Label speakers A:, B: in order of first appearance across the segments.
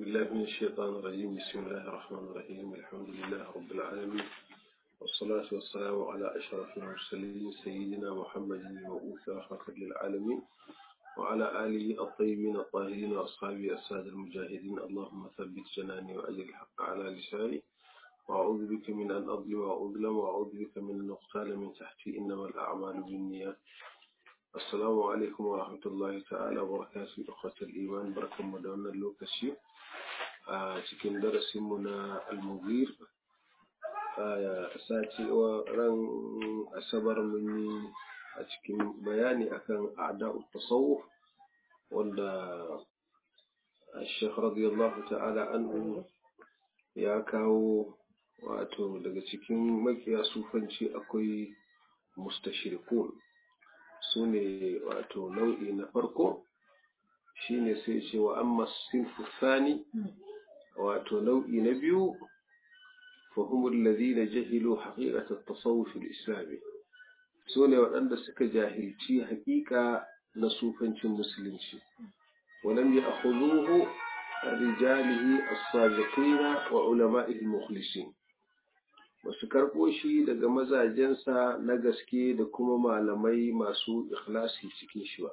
A: بالله من الشيطان الرجيم بسم الله الرحمن الرحيم الحمد لله رب العالمين والصلاة والسلام على أشرف المرسلين سيدنا محمد المبعوث رحمة للعالمين وعلى آله الطيبين الطاهرين وأصحابه السادة المجاهدين اللهم ثبت جناني وأجل الحق على لساني وأعوذ بك من أن أظلم وأظلم وأعوذ بك من أن أقتال من تحتي إنما الأعمال بالنيات السلام عليكم ورحمة الله تعالى وبركاته أخوة الإيمان بركة مدونة اللوكسي cikin darasinmu na almugir a sati ran asabar mun yi a cikin bayani akan a'da'u tasawuf wanda Sheikh radiyallahu ta'ala anhu ya kawo wato daga cikin makiya sufanci akwai mustashirikun su ne wato nau'i na farko shine sai ce wa amma sinfu sani wato nau'i na biyu fahimul ladina jahilu haqiqatat tasawuf al-islami su ne waɗanda suka jahilci haƙiƙa na sufancin musulunci ولم يأخذوه رجاله الصادقين وعلمائه المخلصين basu karɓo shi daga mazajensa na gaske da kuma malamai masu ikhlasi cikin shi ba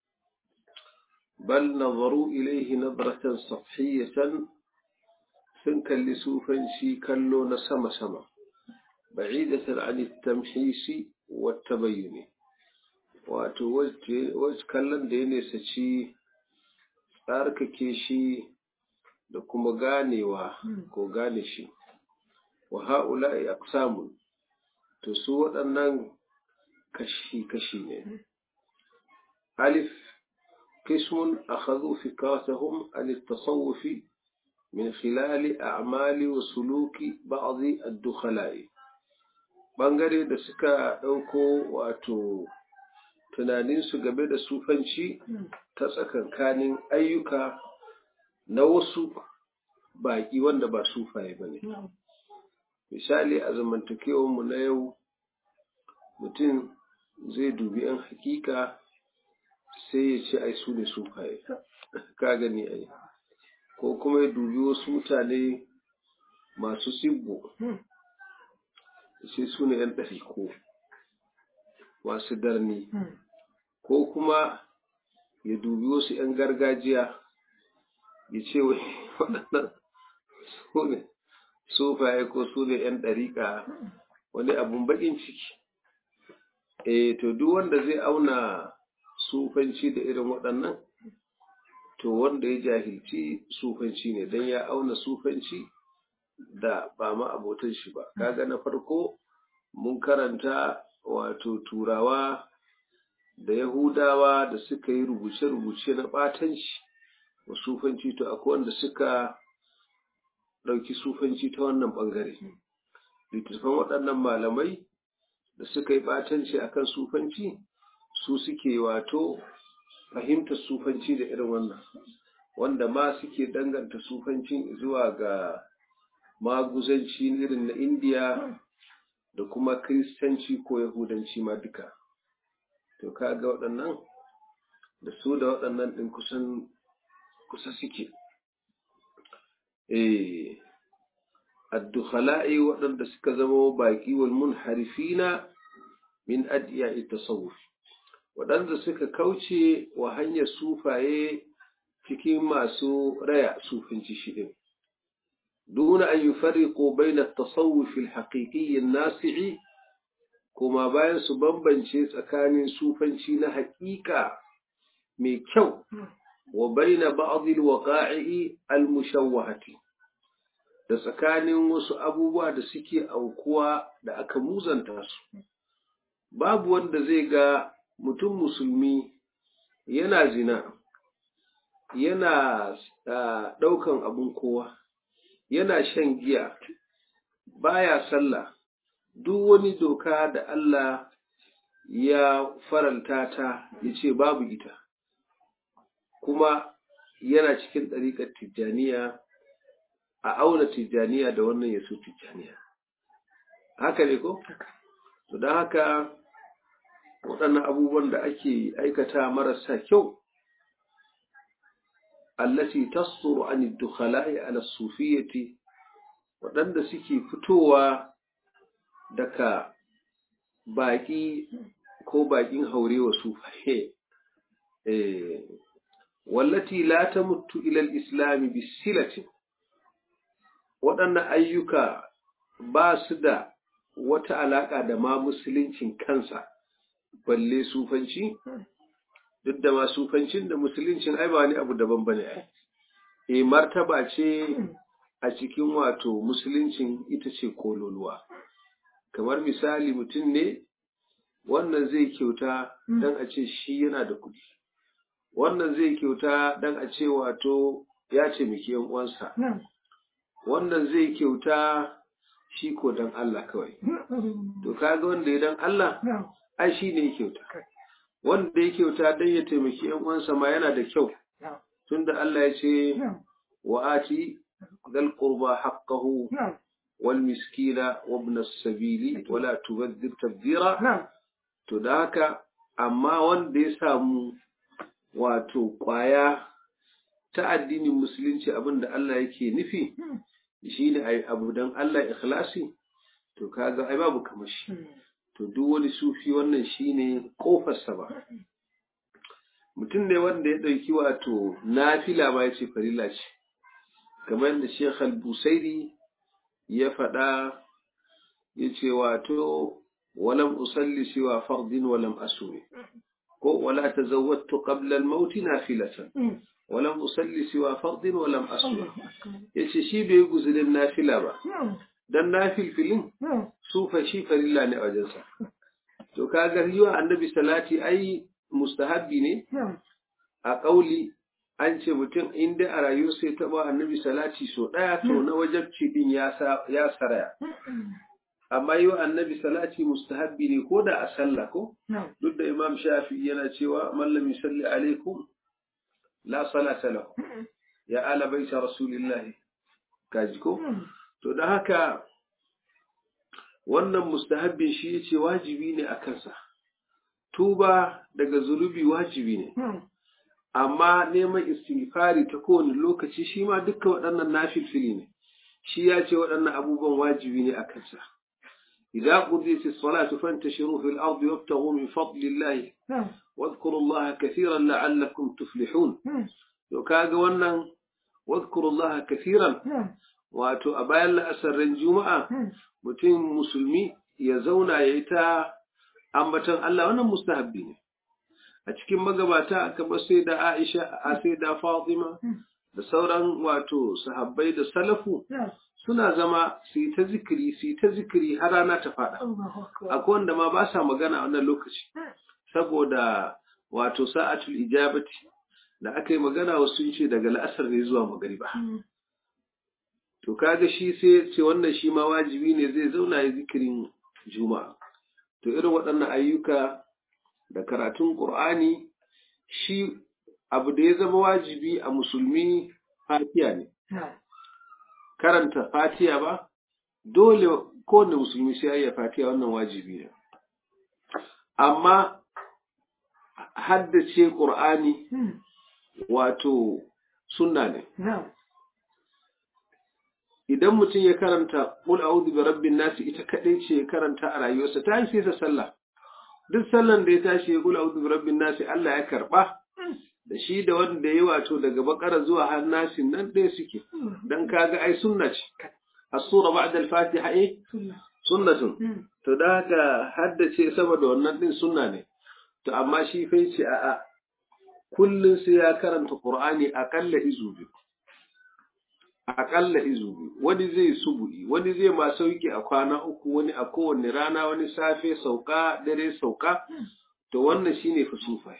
A: bal nazaru ilaihi nadratan safhiyatan sun kalli sufanci kallo na sama-sama ba'idatan an tamhisi wa tabayyuni wato wacce kallon da ya nesaci tsarkake shi da kuma ganewa ko gane shi wa ha'ula'i aqsamun to su waɗannan kashi-kashi ne alif qismun akhadhu fikratahum an at-tasawuf min khilal a'mali wa suluki ba'd ad-dukhala'i bangare da suka ɗauko wato tunaninsu game da sufanci ta tsakankanin ayyuka na wasu baƙi wanda ba sufaye ba ne. Misali a zamantakewarmu na yau mutum zai dubi ‘yan hakika sai ya ce ai su ne sufaye, ka gani ai, ko kuma ya dubi wasu mutane masu sibbo sai su ne ‘yan ɗariko masu darni. ko kuma ya dubi wasu ‘yan gargajiya ya ce wai waɗannan su ne sufaye ko su ne ‘yan ɗariƙa wani abun baƙin ciki. E, to duk wanda zai auna sufanci da irin waɗannan, to wanda ya jahilci sufanci ne don ya auna sufanci da ba ma abotan shi ba. Kaga na farko mun karanta wato turawa da Yahudawa da suka yi rubuce-rubuce na ɓatanci wa sufanci to akwai wanda suka ɗauki sufanci ta wannan ɓangare. Littattafan waɗannan malamai da suka yi ɓatanci akan sufanci su suke wato fahimtar sufanci da irin wannan wanda ma suke danganta sufancin zuwa ga maguzanci irin na indiya da kuma kiristanci ko yahudanci ma duka. to kaga waɗannan da su da waɗannan ɗin kusan kusa suke eh addukhala'i waɗanda suka zama baƙi wal munharifina min adiya'i tasawuf waɗanda suka kauce wa hanyar sufaye cikin masu raya sufinci shi ɗin دون أن يفرقوا بين التصوف الحقيقي الناسع kuma bayan su bambance tsakanin sufanci na haƙiƙa mai kyau wa baina ba'dil waqa'i al-mushawwahati da tsakanin wasu abubuwa da suke aukuwa da aka muzanta su babu wanda zai ga mutum musulmi yana zina yana ɗaukan abun kowa yana shan giya baya sallah duk wani doka da Allah ya faranta ta ya ce babu ita, kuma yana cikin ɗariƙar tijjaniya a auna tijjaniya da wannan ya so tijjaniya. Haka ne ko? To don haka waɗannan abubuwan da ake aikata marasa kyau allati tasduru an ad-dukhala'i ala as-sufiyyati waɗanda suke fitowa daga baƙi ko baƙin haurewa sufaye wallati la tamuttu ila al-islam bisilatin waɗannan ayyuka ba su da wata alaƙa da ma musuluncin kansa balle sufanci duk da ma sufancin da musuluncin ai ba wani abu daban bane ai e martaba ce a cikin wato musuluncin ita ce kololuwa kamar misali mutum ne wannan zai kyauta dan a ce shi yana da kuɗi wannan zai kyauta dan a ce wato ya ce miki yan uwansa wannan zai kyauta shi ko dan Allah kawai to kaga wanda ya dan Allah ai shi ne kyauta wanda ya kyauta dan ya taimaki yan uwansa ma yana da kyau tunda Allah ya ce wa ati dal qurba haqqahu wal miskina wa ibn as-sabili wa la tubadhir tabdira to da haka amma wanda ya samu wato kwaya ta addinin musulunci abinda Allah yake nufi shi ne ai abu dan Allah ikhlasi to kaga ai babu kamar shi to duk wani sufi wannan shine kofarsa ba mutum ne wanda ya ɗauki wato nafila ma ya ce farilla ce kamar da Sheikh al-Busairi ya faɗa ya ce wato walam usalli siwa fardin walam asumi ko wala tazawwadtu qabla al-maut nafilatan walam usalli siwa fardin walam asumi yace shi bai guzurin nafila ba dan nafilfilin sufa shi farilla ne a wajensa to kaga yiwa annabi salati ai mustahabbi ne a ƙauli an ce mutum inda a rayu sai taɓa annabi salati so ɗaya to na wajabci din ya saraya amma yi wa annabi salati mustahabbi ne ko da a sallah ko duk da imam shafi yana cewa mallam salli alaikum la salata lahu ya ala baita rasulillahi kaji ko to da haka wannan mustahabbin shi yace wajibi ne a kansa tuba daga zunubi wajibi ne amma neman istighfari ta kowane lokaci shi ma dukkan waɗannan nafilfili ne shi ya ce waɗannan abubuwan wajibi ne a kansa إذا قضيت الصلاة فانتشروا في الأرض وابتغوا من فضل الله واذكروا الله كثيرا لعلكم تفلحون وكاغا wannan واذكروا الله كثيرا wato a bayan la'asarin juma'a mutum musulmi ya zauna ya yi ta ambatan Allah wannan mustahabbi ne a cikin magabata aka bar sai da Aisha a sai da Fatima da sauran wato sahabbai da salafu suna zama su yi ta zikiri su yi ta zikiri har rana ta faɗa akwai wanda ma ba sa magana a wannan lokaci saboda wato sa'atul ijabati da aka yi magana wasu sun ce daga la'asar ne zuwa magariba to kaga shi sai ce wannan shi ma wajibi ne zai zauna ya zikirin juma'a to irin waɗannan ayyuka da karatun ƙur'ani shi abu da ya zama wajibi a musulmi fatiya ne karanta fatiya ba dole kowane musulmi sai ya fatiya wannan wajibi ne amma haddace ƙur'ani wato sunna ne idan mutum ya karanta qul a'udhu bi rabbin nas ita kadai ce ya karanta a rayuwarsa ta sai ta sallah duk sallan da ya tashi ya qul a'udhu bi rabbin nas Allah ya karba da shi da wanda ya wato daga bakara zuwa har nasin nan ɗaya suke dan kaga ai sunna ce as-sura ba'da al-fatiha eh sunnatun to da haka haddace saboda wannan din sunna ne to amma shi fa ce a'a kullun sai ya karanta qur'ani akalla izu biyu aƙalla izu biyu wani zai subu'i wani zai ma sauki a kwana uku wani a kowane rana wani safe sauka dare sauka to wannan shine fasufai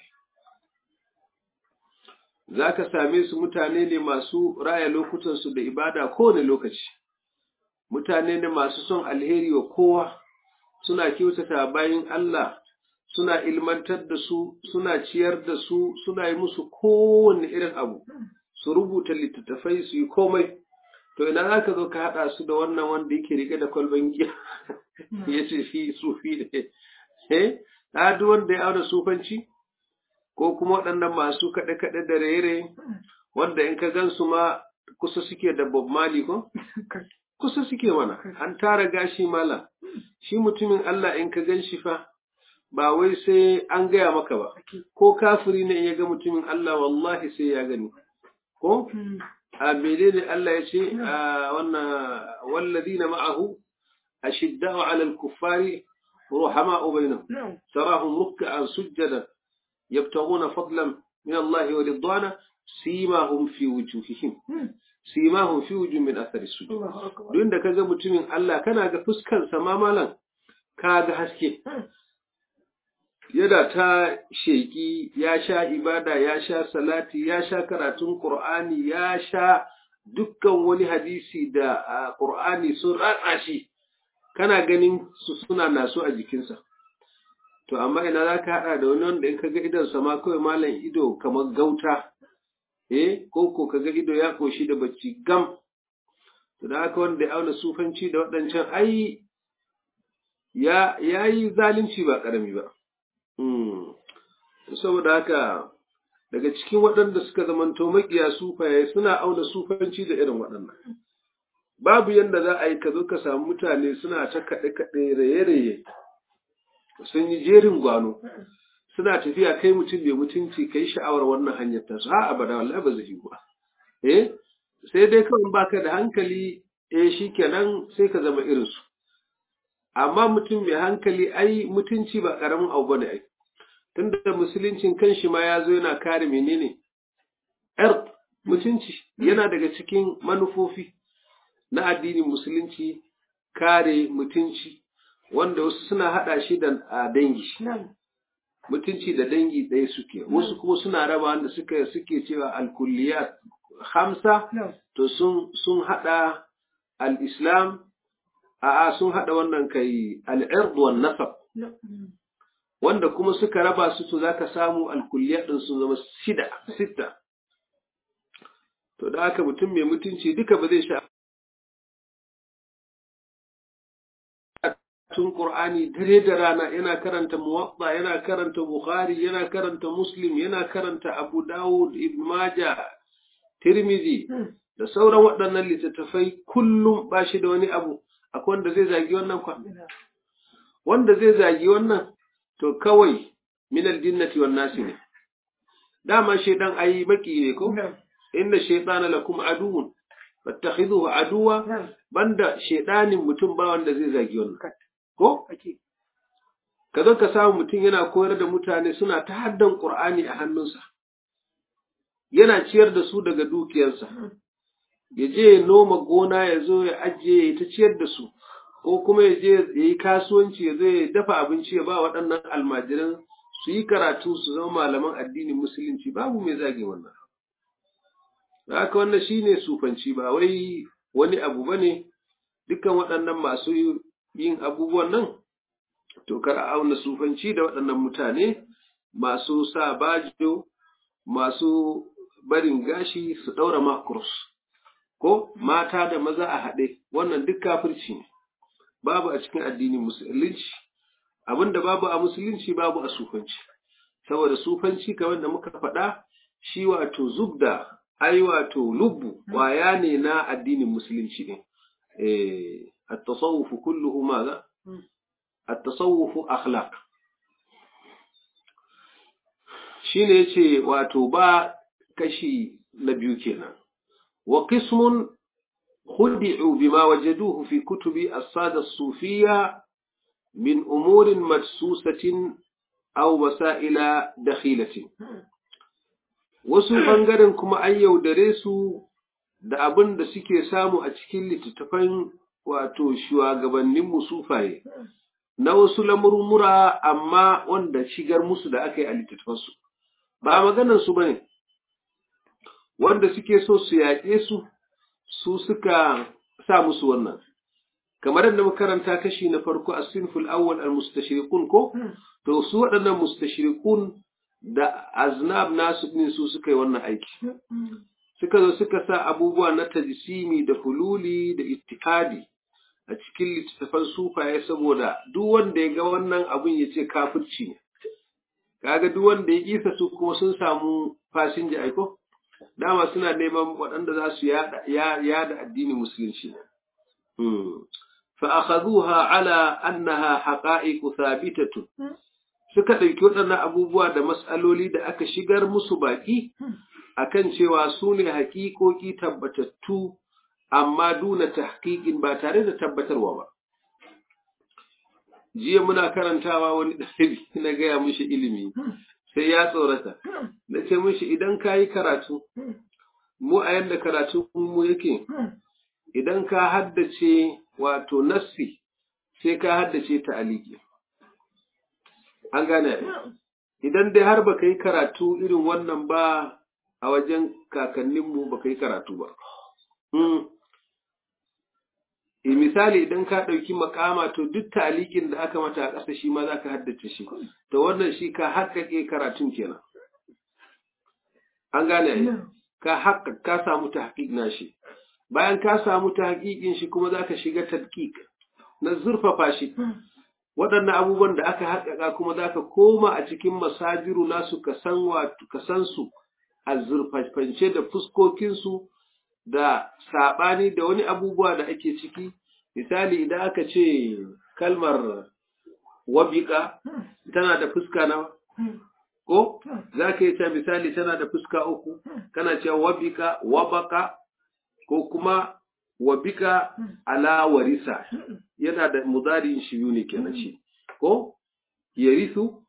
A: za ka same su mutane ne masu raya lokutansu da ibada kowane lokaci mutane ne masu son alheri wa kowa suna kyautata bayan Allah suna ilmantar da su suna ciyar da su suna yi musu kowane irin abu su rubuta littattafai su yi komai to ina za ka zo ka haɗa su da wannan wanda yake rike da kwalban giya ya ce shi sufi ne eh na duk wanda ya auna sufanci ko kuma waɗannan masu kaɗe-kaɗe da rere wanda in ka gansu ma kusa suke da Bob Marley ko kusa suke mana an tara gashi mala shi mutumin Allah in ka gan shi fa ba wai sai an gaya maka ba ko kafiri ne in ya ga mutumin Allah wallahi sai ya gani ko a menene Allah ya ce a wannan walladina ma'ahu ashidda'u 'ala al-kuffari ruhama'u bainahum tarahum ruk'an sujjadan yabtaghuna fadlan min Allah wa ridwana simahum fi wujuhihim simahum fi wujuhihim min athari sujud duk da kaga mutumin Allah kana ga fuskar sa ma malam kaga haske yana ta sheki ya sha ibada ya sha salati ya sha karatun Qur'ani ya sha dukkan wani hadisi da Qur'ani sun ratsa shi kana ganin su suna nasu a jikinsa to amma ina za ka haɗa da wani wanda in ka ga idonsa ma kawai malam ido kamar gauta eh ko ko ka ga ido ya koshi da bacci gam to da haka wanda ya auna sufanci da waɗancan ai ya yi zalunci ba ƙarami ba saboda haka daga cikin waɗanda suka zamanto maƙiya sufaye suna auna sufanci da irin waɗannan babu yadda za a yi ka zo ka samu mutane suna ta kaɗe-kaɗe raye-raye sun yi jerin gwano suna tafiya kai mutum mai mutunci kai sha'awar wannan hanyar ta su ha abada wallahi ba zai yi ba eh sai dai kawai baka da hankali eh shikenan sai ka zama irin su amma mutum mai hankali ai mutunci ba karamin abu bane ai tunda musuluncin kanshi ma ya zo yana kare menene er mutunci yana daga cikin manufofi na addinin musulunci kare mutunci wanda wasu suna haɗa shi da dangi mutunci da dangi ɗaya suke wasu kuma suna raba wanda suka suke cewa alkulliyat hamsa to sun sun haɗa al-islam a'a sun haɗa wannan kai al-ird wan nasab wanda kuma suka raba su to zaka samu alkulliyat din sun zama shida sita to da haka mutum mai mutunci duka ba zai sha tun Qur'ani dare da rana yana karanta Muwatta yana karanta Bukhari yana karanta Muslim yana karanta Abu Dawud Ibn Majah Tirmidhi da sauran waɗannan littattafai kullum ba shi da wani abu akwai wanda zai zagi wannan kwa wanda zai zagi wannan to kawai min aljinnati wan nasi ne dama shaydan ayi baki ne ko inna shaytana lakum aduwwun fattakhidhuhu aduwa banda shaydanin mutum ba wanda zai zagi wannan ko ka zo ka samu mutum yana koyar da mutane suna ta haddan Qur'ani a hannunsa yana ciyar da su daga dukiyarsa ya je ya noma gona ya zo ya ajiye ya ta ciyar da su ko kuma ya je ya yi kasuwanci ya zo ya dafa abinci ya ba waɗannan almajiran su yi karatu su zama malaman addinin musulunci babu mai zage wannan haka wannan shine sufanci ba wai wani abu bane dukkan waɗannan masu yin abubuwan nan to kar a auna sufanci da waɗannan mutane masu sa bajo masu barin gashi su ɗaura makurus ko mata da maza a haɗe wannan duk kafirci ne babu a cikin addinin musulunci abinda babu a musulunci babu a sufanci saboda sufanci kamar da muka faɗa shi wato zubda ai wato lubbu waya ne na addinin musulunci ne eh التصوف كله ماذا التصوف أخلاق shine yace wato ba kashi na biyu kenan wa qismun khudi'u bima wajaduhu fi kutubi as-sada as-sufiyya min umurin madsusatin aw masaila dakhilatin wasu bangaren kuma an yaudare su da abin da suke samu a cikin littattafan wato shugabannin musufaye na wasu lamurmura amma wanda shigar musu da aka yi a littattafansu ba maganar su bane wanda suke so su yaƙe su su suka sa musu wannan kamar yadda muka karanta kashi na farko a sinful awwal al mustashriqun ko to su waɗannan mustashriqun da aznab nasu din su suka yi wannan aiki suka zo suka sa abubuwa na tajsimi da hululi da ittikadi a cikin littattafan sufaye saboda duk wanda ya ga wannan abun ya ce kafirci ne kaga duk wanda ya kisa su kuma sun samu fasinja aiko dama suna neman waɗanda za su yada addinin musulunci فأخذوها على أنها حقائق ثابتة suka ɗauki waɗannan abubuwa da matsaloli da aka shigar musu baƙi akan cewa su ne haƙiƙoƙi tabbatattu amma duna tahqiqin ba tare da tabbatarwa ba jiya muna karantawa wani ɗalibi na gaya mishi ilimi sai ya tsorata na ce mishi idan ka yi karatu mu a yadda karatu mu yake idan ka haddace wato nassi sai ka haddace ta aliki an gane idan dai har baka yi karatu irin wannan ba a wajen kakanninmu baka yi karatu ba e misali idan ka ɗauki makama to duk talikin da aka mata a ƙasa shi ma za ka haddace shi to wannan shi ka haƙaƙe karatun kenan an gane ka haƙa ka samu ta haƙiƙ na shi bayan ka samu ta haƙiƙin shi kuma za ka shiga tadqiq na zurfafa shi waɗannan abubuwan da aka haƙaƙa kuma za ka koma a cikin masajiru nasu ka san ka san su a zurfafance da fuskokinsu da saɓani da wani abubuwa da ake ciki misali idan aka ce kalmar wabiƙa tana da fuska nawa ko za ka yi ta misali tana da fuska uku kana cewa wabiƙa wabaka ko kuma wabika ala warisa yana da mudarin shi ne kenan shi ko yarisu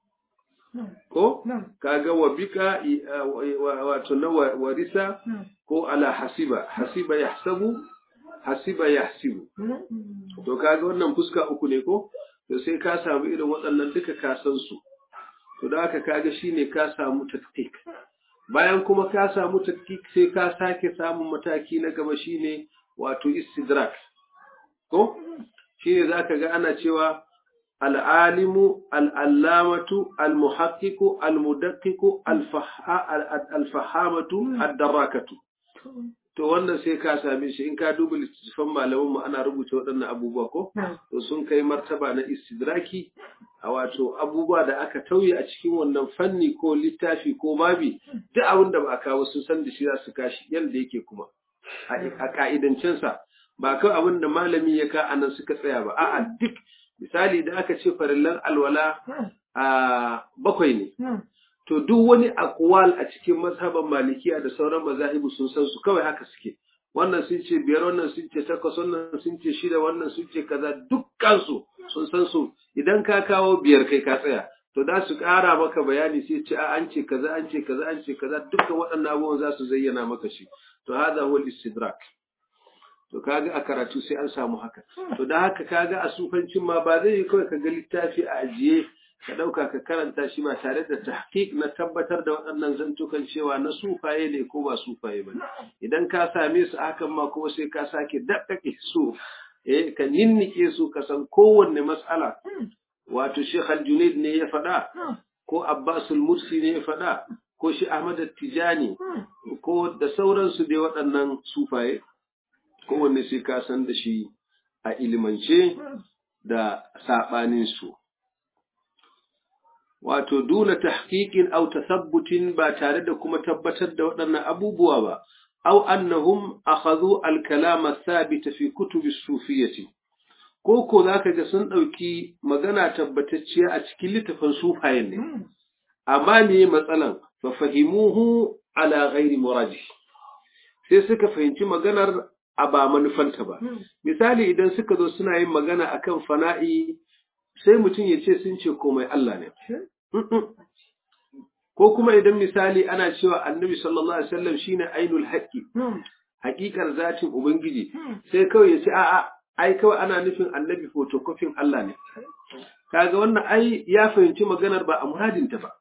A: ko kaga wabika wato na warisa ko ala hasiba hasiba yahsabu hasiba yahsibu to kaga wannan fuska uku ne ko to sai ka samu irin waɗannan duka ka san su to da haka kaga shine ka samu taktik bayan kuma ka samu taktik sai ka sake samun mataki na gaba shine wato istidrak ko shine zaka ga ana cewa al'alimu al'allamatu al-muhaqqiqu al-mudaqqiqu al-fahamatu ad-darakatu to wannan sai ka same shi in ka duba littattafan malaman mu ana rubuta waɗannan abubuwa ko to sun kai martaba na istidraki a wato abubuwa da aka tauye a cikin wannan fanni ko littafi ko babi duk abin da ba kawo sun san da shi za su kashi yadda yake kuma a ka'idancensa ba kawai abin da malami ya ka anan suka tsaya ba a'a duk misali da aka ce farillan alwala a bakwai ne to duk wani akwal a cikin mazhaban malikiya da sauran mazahibu sun san su kawai haka suke wannan sun ce biyar wannan sun ce takwas wannan sun ce shida wannan sun ce kaza dukkan su sun san su idan ka kawo biyar kai ka tsaya to da su ƙara maka bayani sai ce a an ce kaza an ce kaza an ce kaza dukkan waɗannan abubuwan za su zayyana maka shi to hada huwa istidrak to kaga a karatu sai an samu haka to da haka kaga a sufancin ma ba zai yi kawai ka ga littafi a ajiye ka ɗauka ka karanta shi ba tare da tahqiq na tabbatar da waɗannan zantukan cewa na sufaye ne ko ba sufaye ba idan ka same su hakan ma kuma sai ka sake daɗaƙe su eh ka ninnike su ka san kowanne matsala wato Sheikh Al-Junaid ne ya faɗa ko Abbas Al-Mursi ne ya faɗa ko shi Ahmad Tijani ko da sauransu dai waɗannan sufaye kowanne sai ka san da shi a ilimance da saɓanin su wato duna tahqiqin aw tasabbutin ba tare da kuma tabbatar da waɗannan abubuwa ba aw annahum akhadhu al-kalam ath-thabit fi kutub as-sufiyyah ko ko zaka ga sun dauki magana tabbatacciya a cikin littafin sufayen ne amma me matsalan fa fahimuhu ala ghairi muradi sai suka fahimci maganar a ba manufanta ba misali idan suka zo suna yin magana akan fana'i sai mutum ya ce sun ce komai Allah ne. Ko kuma idan misali ana cewa annabi sallallahu Alaihi wasallam shi ne ainul haƙƙi, haƙiƙar zatin Ubangiji, sai kawai ya ce, a'a, ai kawai ana nufin annabi fotokofin Allah ne. Kaga wannan ai ya fahimci maganar ba a muradinta ba.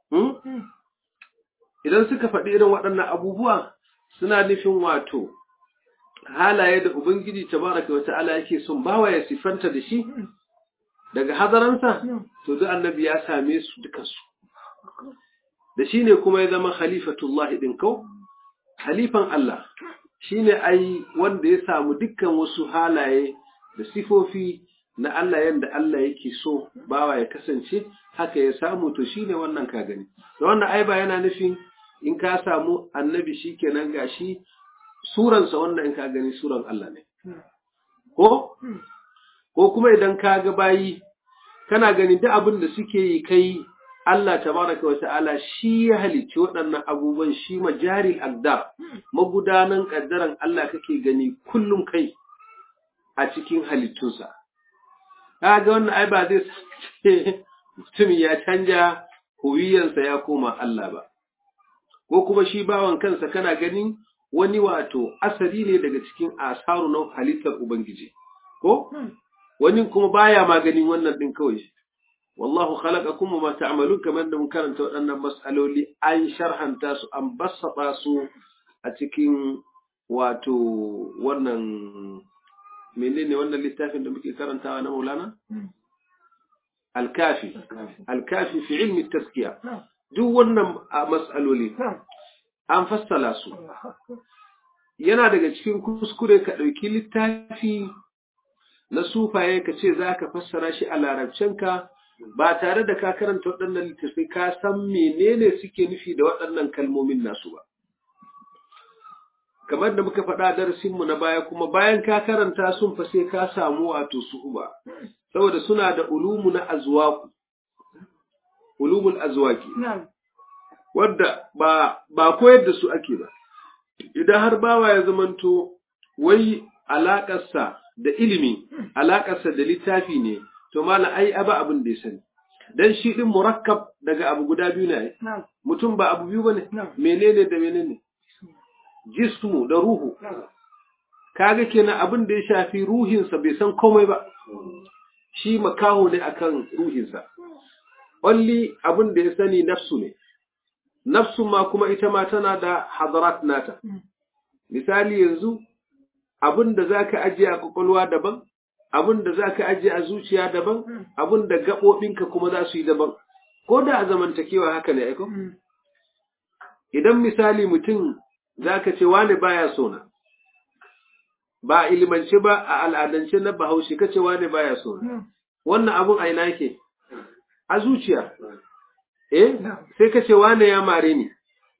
A: Idan suka faɗi irin waɗannan abubuwa suna nufin wato halaye da Ubangiji tabaraka wa ta'ala yake son bawa ya sifanta da shi, daga hadaransa to duk annabi ya same su dukansu da shi ne kuma ya zama khalifatullahi ɗin kau halifan Allah shi ne ai wanda ya samu dukkan wasu halaye da sifofi na Allah yadda Allah yake so bawa ya kasance haka ya samu to shi ne wannan ka gani da wannan ai ba yana nufin in ka samu annabi shi kenan gashi suransa wannan in ka gani suran Allah ne ko ko kuma idan ka ga bayi kana gani duk abin da suke yi kai Allah tabaraka wa ta'ala shi ya halicci waɗannan abubuwan shi majaril aqdar magudanan kaddaran Allah kake gani kullum kai a cikin halittunsa kaga wannan ai ba zai ce mutum ya canja huwiyansa ya koma Allah ba ko kuma shi bawan kansa kana ganin wani wato asali ne daga cikin asaru na halittar ubangiji ko wani kuma baya maganin wannan din kawai wallahu khalaqakum wa ma ta'malun kamar da mun karanta waɗannan mas'aloli an sharhanta su an bassata su a cikin wato wannan menene wannan littafin da muke karantawa na Maulana Al-Kafi Al-Kafi fi ilmi taskiya duk wannan mas'aloli an fassala su yana daga cikin kuskure ka ɗauki littafi na sufaye ka ce za ka fassara shi a larabcinka ba tare da ka karanta waɗannan littattafai ka san menene suke nufi da waɗannan kalmomin nasu ba. Kamar da muka faɗa darasinmu na baya kuma bayan ka karanta sun fa sai ka samu wato su'uba, saboda suna da ulumu na azwaku, ulumul azwaki, wadda ba, ba koyar da su ake ba. Idan har bawa ya zamanto wai alaƙarsa da ilimi, alaƙarsa da littafi ne, to mala ai aba abin da ya sani dan shi din murakkab daga abu guda biyu ne mutum ba abu biyu bane menene da menene jismu da ruhu kaga kenan abin da ya shafi ruhinsa bai san komai ba shi makaho ne akan ruhinsa only abin da ya sani nafsu ne nafsu ma kuma ita ma tana da hadarat nata misali yanzu abin da zaka ajiye a kwakwalwa daban abin da za ka ajiye a zuciya daban, abin da gaɓoɓinka kuma za su yi daban, ko da a zamantakewa haka ne aiko? Idan misali mutum za ka ce wane baya sona, ba a ilimance ba a al'adance na bahaushe ka ce wane baya sona, wannan abin a ina ke? A zuciya, eh, sai ka ce wane ya mare ni,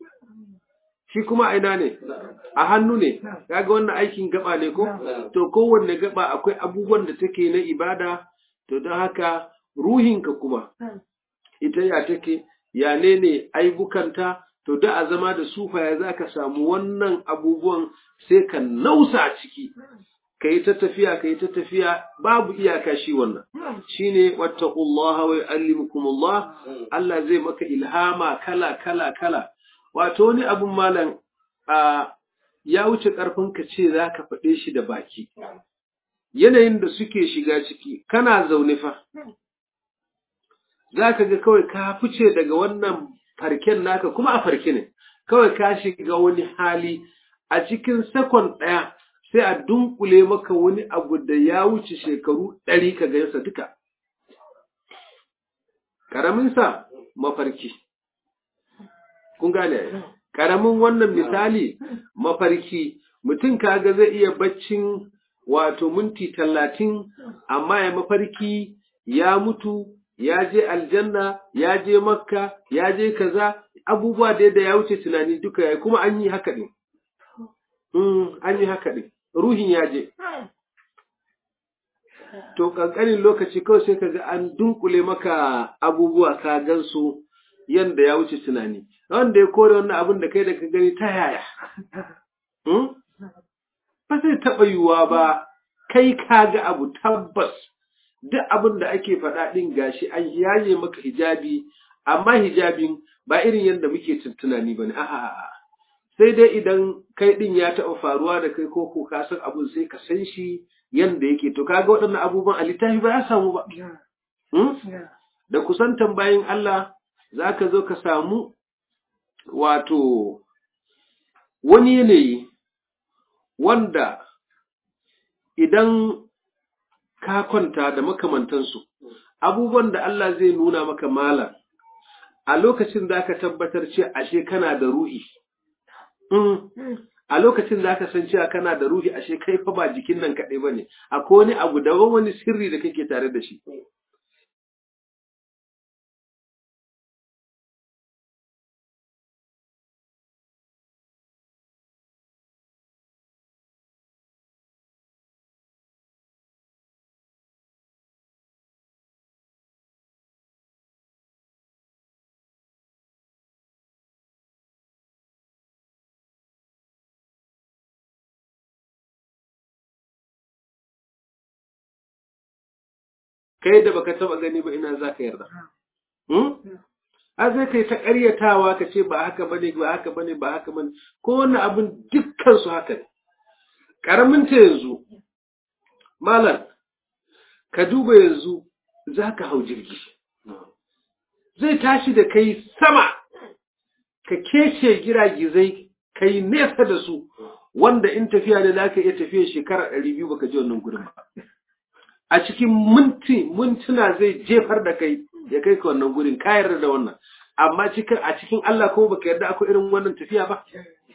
A: shi kuma a ina ne? a hannu ne kaga wannan aikin gaba ne ko to kowanne gaba akwai abubuwan da take na ibada to don haka ruhinka kuma ita ya take ya ne ne aibukanta to da a zama da sufaya za ka samu wannan abubuwan sai ka nausa a ciki ka yi ta tafiya ka yi ta tafiya babu iyaka shi wannan shine wattaqullaha wa yu'allimukumullah Allah zai maka ilhama kala kala kala wato wani abun malam a ya wuce ƙarfin ka ce za ka faɗe shi da baki. Yanayin da suke shiga ciki, kana zaune fa, za ka ga kawai ka fice daga wannan farken naka kuma a farke ne, kawai ka shiga wani hali a cikin sakon ɗaya sai a dunkule maka wani abu da ya wuce shekaru ɗari ka gansa duka. Ƙaraminsa mafarki. Kun gane Ƙaramin wannan misali mafarki mutum kaga zai iya baccin wato minti talatin amma ya mafarki ya mutu ya je aljanna ya je makka ya je kaza abubuwa da da ya wuce tunani duka ya kuma an yi haka ɗin an yi haka ɗin ruhin ya je to ƙanƙanin lokaci kawai sai kaga an dunkule maka abubuwa ka gansu yanda ya wuce tunani wanda ya kore wannan abin da kai da ka gani ta yaya ba zai taɓa yiwuwa ba kai ka ga abu tabbas duk abin da ake faɗa ɗin gashi an yaye maka hijabi amma hijabin ba irin yadda muke tunani ba ne a'a sai dai idan kai ɗin ya taɓa faruwa da kai ko ko ka san abun sai ka san shi yanda yake to kaga waɗannan abubuwan a littafi ba ya samu ba da kusantan bayan Allah za ka zo ka samu wato wani yanayi wanda idan ka kwanta da makamantansu abubuwan da Allah zai nuna maka malam a lokacin za ka tabbatar ce ashe kana da ruhi a lokacin za ka san cewa kana da ruhi ashe kai fa ba jikin nan kaɗai ba ne akwai wani abu daban wani sirri da kake tare da shi kai da baka taba gani ba ina za ka yarda a zai kai ta ƙaryatawa ka ce ba haka bane ba haka bane ba haka bane ko wannan abin dukkan su haka ne karamin ta yanzu malam ka duba yanzu za ka hau jirgi zai tashi da kai sama ka kece giragizai kai nesa da su wanda in tafiya ne za ka iya tafiya shekara ɗari biyu baka ji wannan gurin ba a cikin minti mintuna zai jefar da kai ya kai ka wannan gurin ka yarda da wannan amma cikin a cikin Allah ko baka yarda akwai irin wannan tafiya ba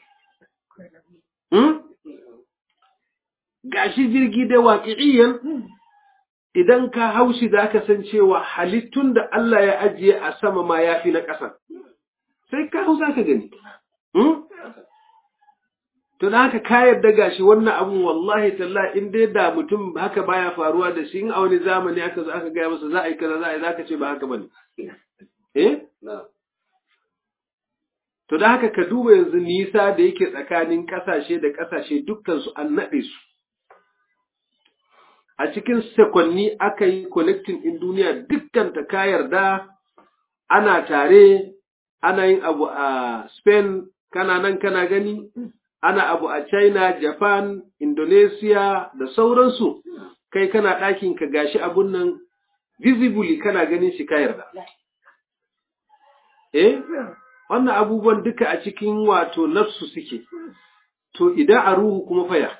A: gashi jirgi da waƙi'iyan idan ka haushi za ka san cewa halittun da Allah ya ajiye a sama ma ya fi na ƙasa sai ka hau za ka gani to da haka ka yarda gashi wannan abun wallahi talla in dai da mutum haka baya faruwa da shi in a wani zamani aka zo aka gaya masa za a yi kaza za a yi za ka ce ba haka bane eh to da haka ka duba yanzu nisa da yake tsakanin ƙasashe da ƙasashe dukkan su an naɗe su a cikin sekonni aka yi connecting in duniya dukkan ta ka yarda ana tare ana yin abu a Spain kana nan kana gani ana abu a China, Japan, Indonesia da sauransu, kai kana ɗakin ka gashi abun nan visibly kana ganin shi ka yarda. Eh, wannan abubuwan duka a cikin wato nafsu suke, to idan a ruhu kuma faya.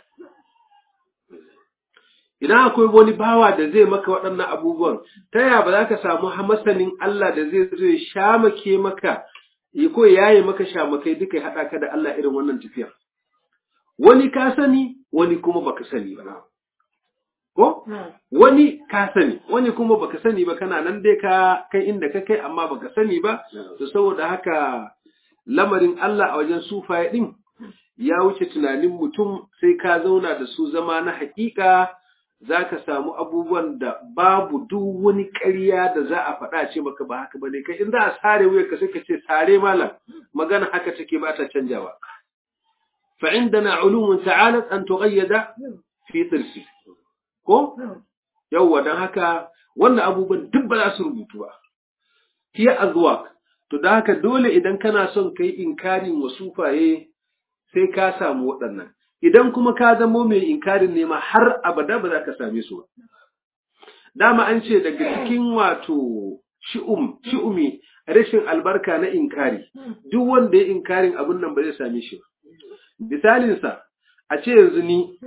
A: Idan akwai wani bawa da zai maka waɗannan abubuwan, ta yaya ba za ka samu masanin Allah da zai zo ya shamake maka, ya ko yaye maka shamakai duka ya haɗa ka da Allah irin wannan tafiyar. wani ka sani wani kuma baka sani ba ko wani ka sani wani kuma baka sani ba kana nan dai ka kai inda ka kai amma baka sani ba to saboda haka lamarin Allah a wajen sufaye din ya wuce tunanin mutum sai ka zauna da su zama na hakika za ka samu abubuwan da babu duk wani ƙarya da za a faɗa ce maka ba haka ba ne kai in za a sare wuyarka sai ka ce sare malam magana haka take ba ta canjawa فعندنا علوم تعالت أن تغيد في طرسي ko yawwa don haka wannan abubuwan duk ba za su rubutu ba hiya azwaq to da haka dole idan kana son kai inkarin wasufaye sai ka samu waɗannan idan kuma ka zamo mai inkarin ne ma har abada ba za ka same su ba dama an ce daga cikin wato shi'um shi'umi rashin albarka na inkari duk wanda ya inkarin abun nan ba zai same shi ba misalinsa a ce yanzu ni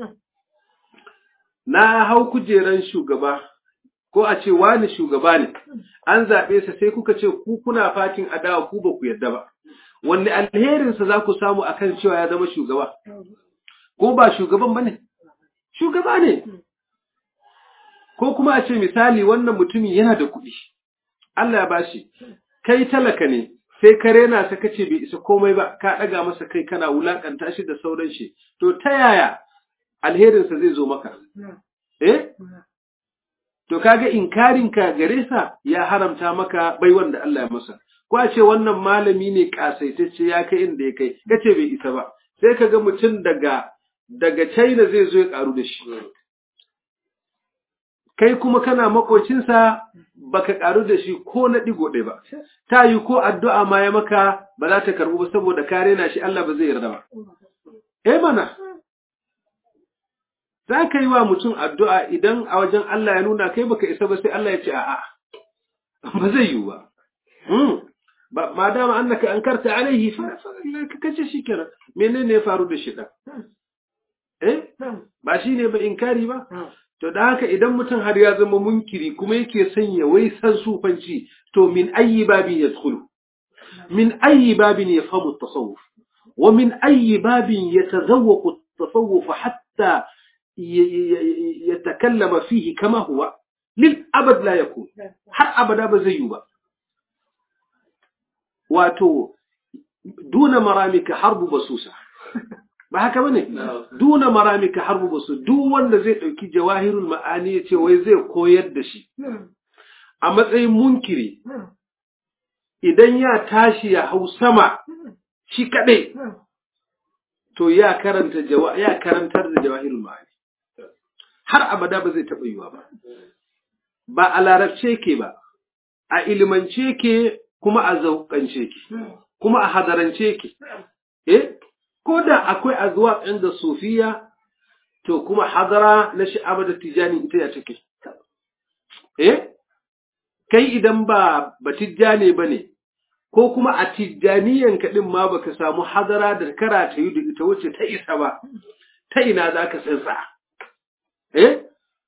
A: na hau kujeran shugaba ko a ce wani shugaba ne an zaɓe sa sai kuka ce ku kuna fatin adawa ku ba ku yadda ba wanne alherinsa za ku samu akan cewa ya zama shugaba ko ba shugaban ba ne shugaba ne ko kuma a ce misali wannan mutumin yana da kuɗi Allah ya bashi kai talaka ne sai ka rena ta kace bai isa komai ba ka ɗaga masa kai kana wulakanta shi da sauran shi to ta yaya alherinsa zai zo maka eh to kaga inkarin ka gare sa ya haramta maka bai wanda Allah ya masa ko a ce wannan malami ne kasaitacce ya kai inda ya kai kace bai isa ba sai kaga mutum daga daga China zai zo ya karu da shi kai kuma kana makocinsa baka karu da shi ko na digo ɗaya ba ta yi ko addu'a ma ya maka ba za ta karbu ba saboda ka rena shi Allah ba zai yarda ba eh mana za ka yi wa mutum addu'a idan a wajen Allah ya nuna kai baka isa ba sai Allah ya ce a'a ba zai yiwu ba ba ma dama annaka ankarta alaihi fa ka kace shi kenan menene ya faru da shi da eh ba shi ne ba inkari ba To da haka idan mutum har ya zama munkiri kuma yake sanya wai san sufanci to min ayi babin ya tsulu min ayi babin ya famu tasawuf wa min ayi babin ya tazawwaku tasawuf hatta ya takallama fihi kama huwa lil abad la yakun har abada ba zai yi ba wato duna maramika harbu basusa ba haka bane duna maramika harbu basu duk wanda zai dauki jawahirul ma'ani ya ce wai zai koyar da shi a matsayin munkiri idan ya tashi ya hau sama shi kadai to ya karanta ya karantar da jawahirul ma'ani har abada ba zai taɓa yiwa ba ba a larabce ke ba a ilimance ke kuma a zauƙance ke kuma a hadarance ke eh ko da akwai azwaq inda sufiya to kuma hadara na sha'aba da tijani ita ya take eh kai idan ba ba tijjane bane ko kuma a tijjaniyan kaɗin ma baka samu hadara da kara ta yi da ita wacce ta isa ba ta ina za ka tsintsa eh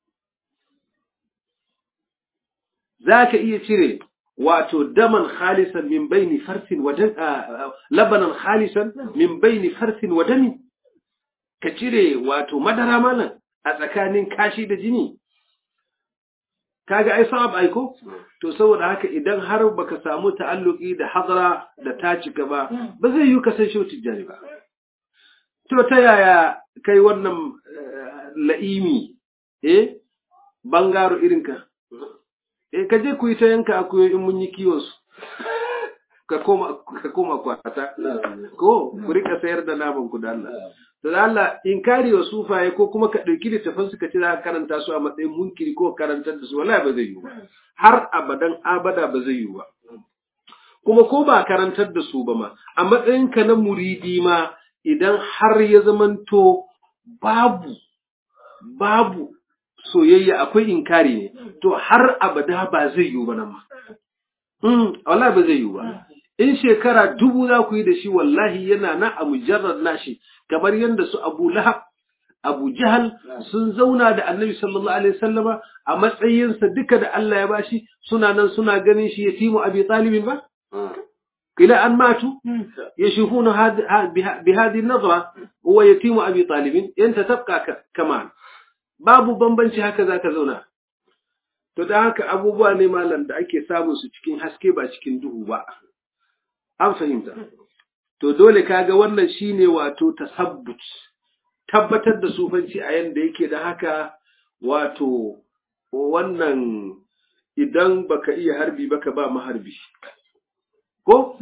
A: za ka iya cire wato daman khalisan min baini farsin wa labanan khalisan min baini farsin wa dami ka cire wato madara malam a tsakanin kashi da jini kaga ai sa'ab aiko to saboda haka idan har baka samu ta'alluki da hadara da ta cika ba ba zai yi kasan shi tijjani ba to ta yaya kai wannan la'imi eh bangaro irinka eh ka je ku yi ta yanka akuyo in mun yi kiwon su ka koma ka koma kwata ko ku rika sayar da naman ku da Allah to da Allah inkari wa sufaye ko kuma ka dauki littafin su ka ce za ka karanta su a matsayin munkiri ko karantar da su wallahi ba zai yi ba har abadan abada ba zai yi ba kuma ko ba karantar da su ba ma a matsayin ka na muridi ma idan har ya zamanto babu babu soyayya akwai inkari ne to har abada ba zai yiwu ba nan ma mm wallahi ba zai yiwu ba in shekara dubu za ku yi da shi wallahi yana na a mujarrad nashi kamar yadda su Abu Lahab Abu Jahal sun zauna da Annabi sallallahu alaihi wasallama a matsayinsa duka da Allah ya bashi suna nan suna ganin shi yatimu Abi Talib ba إلى أن ماتوا يشوفون بهذه النظرة هو يتيم أبي طالب أنت تبقى كمان babu bambanci haka zaka zauna to da haka abubuwa ne malam da ake samun su cikin haske ba cikin duhu ba an fahimta to dole kaga wannan shine wato tasabbut tabbatar da sufanci a yanda yake da haka wato wannan idan baka iya harbi baka ba maharbi ko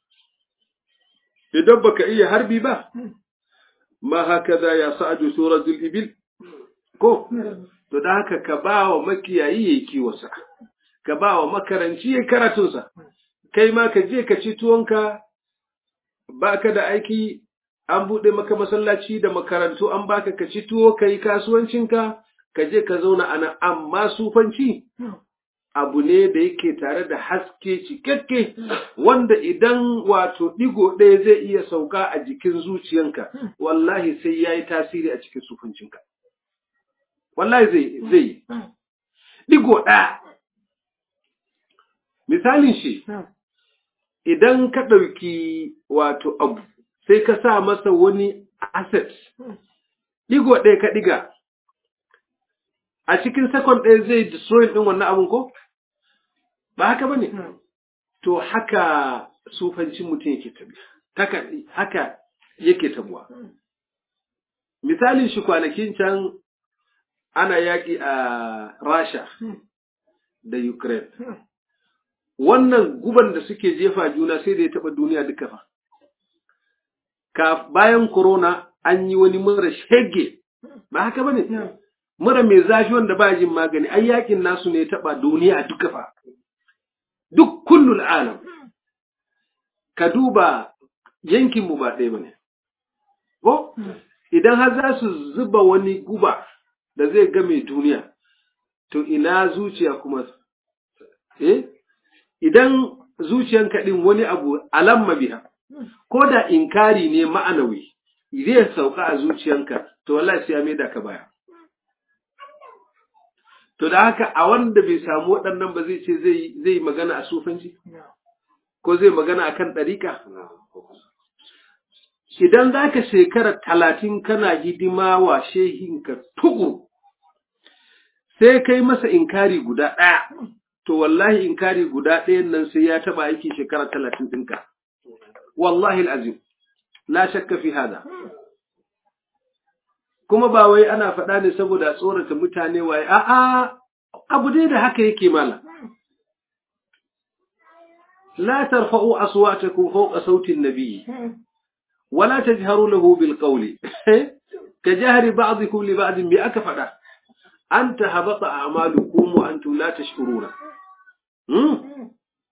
A: idan baka iya harbi ba ma hakaza ya sa'adu suratul ibil ko to da haka ka ba wa makiyayi yayi kiwonsa ka ba wa makaranci yayi karatunsa kai ma ka je ka ci tuwonka baka da aiki an buɗe maka masallaci da makarantu an baka ka ci tuwo ka yi kasuwancinka ka je ka zauna ana amma sufanci abu ne da yake tare da haske cikakke wanda idan wato ɗigo ɗaya zai iya sauka a jikin zuciyanka wallahi sai ya yi tasiri a cikin sufancinka wallahi zai zai ɗigo ɗaya misalin shi idan ka ɗauki wato abu sai ka sa masa wani asset ɗigo ɗaya ka ɗiga a cikin sakon ɗaya zai destroy ɗin wannan abun ko ba haka ba ne to haka sufancin mutum yake tabiya haka yake tabuwa misalin shi kwanakin can ana yaƙi a rasha da ukraine wannan guban da suke jefa juna sai da ya taɓa duniya duka fa ka bayan corona an yi wani mura shege ba haka ba ne mura mai zafi wanda ba jin magani ai yakin nasu ne ya taɓa duniya duka fa duk kullul alam ka duba yankin mu ba ɗaya bane ko idan har za su zuba wani guba da zai game duniya to ina zuciya kuma eh idan zuciyanka din wani abu alamma biha ko da inkari ne ma'anawi zai sauka a zuciyanka to wallahi sai ya maida ka baya To da haka a wanda bai samu waɗannan ba zai ce zai magana a sufanci? Ko zai magana a kan ɗariƙa? Idan za ka shekara talatin kana hidima wa shehinka tugu, sai kai masa inkari guda ɗaya, to wallahi inkari guda ɗayan nan sai ya taɓa aiki shekara talatin ɗinka. Wallahi azim, la shakka fi hada. kuma ba wai ana faɗa ne saboda tsorata mutane waye a'a abu dai da haka yake mala la tarfa'u aswatakum fawqa sauti an-nabi wala tajharu lahu bil qawli ka jahri ba'dikum li ba'd bi aka faɗa an tahabata a'malukum wa antum la tashkuruna hmm